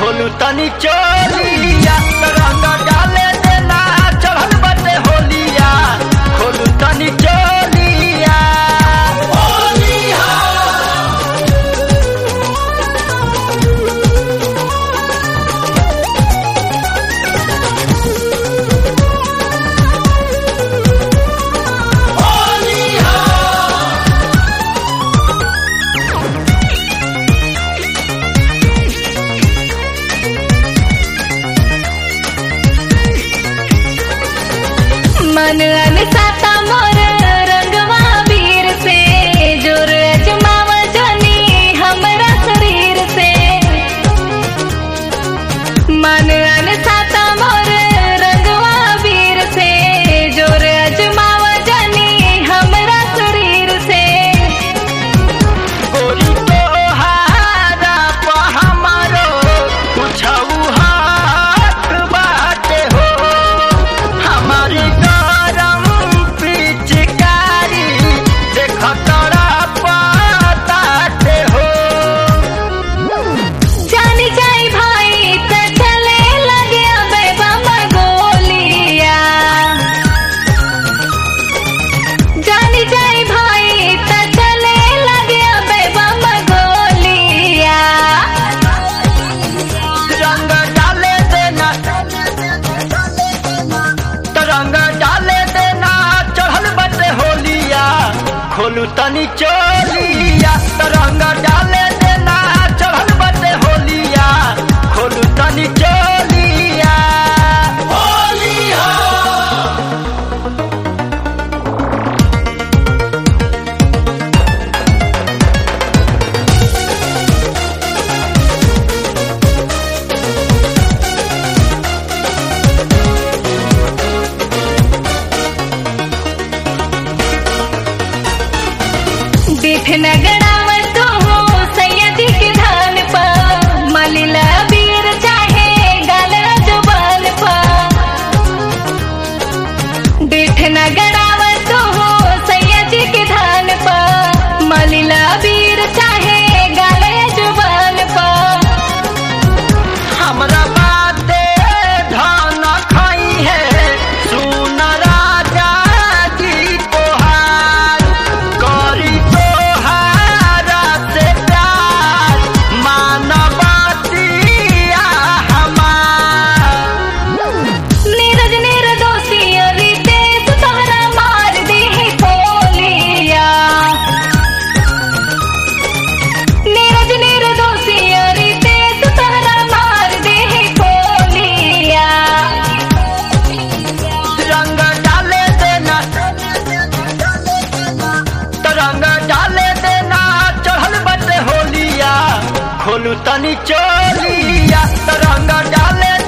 खोलू तनी चोलिया रंग डाले देना चढ़ल बटे होलिया खोलू तनी चोलिया मन अनसाता मोर रंगवा वीर से जोर अजमाव जनी हमरा शरीर से मन अनसाता मोर रंगवा वीर से जोर अजमाव जनी हमरा शरीर से गोरी तोहारा प हमारो कुछऊ हाथ बाटे हो हमारी गरम पिचकारी देख तोरा पताटे हो जानी जाई भाई त चले लगे अबे बम गोलिया जानी जाई भाई त चले लगे अबे बम गोलिया रंग डाले देना रंग डाले देना चढ़ल बटे होलिया खोलू तनी चोलिया रंग डाले देना चढ़ल बटे होलिया खोलू तनी चोलिया होलिया बिठ नगड़ावत हो सैयदी के धान पर मलिला बीर चाहे गाल जुबान पर बिठ नगड़ावत हो सैयदी के धान पर मलिला बीर चाहे गाल जुबान पर हमरा बाते धन खाई है सुन राजा जी तोहार करी तोहारा से प्यार मानवतिया हमार नीरज निर्दोषी रितेश तोहरा मार दी खोलिया नीरज निर्दोषी रितेश तोहरा मार दी खोलिया रंग डाले देना रंग डाले देना चढ़ल बटे होलिया खोलू तनी चोलिया रंग डाले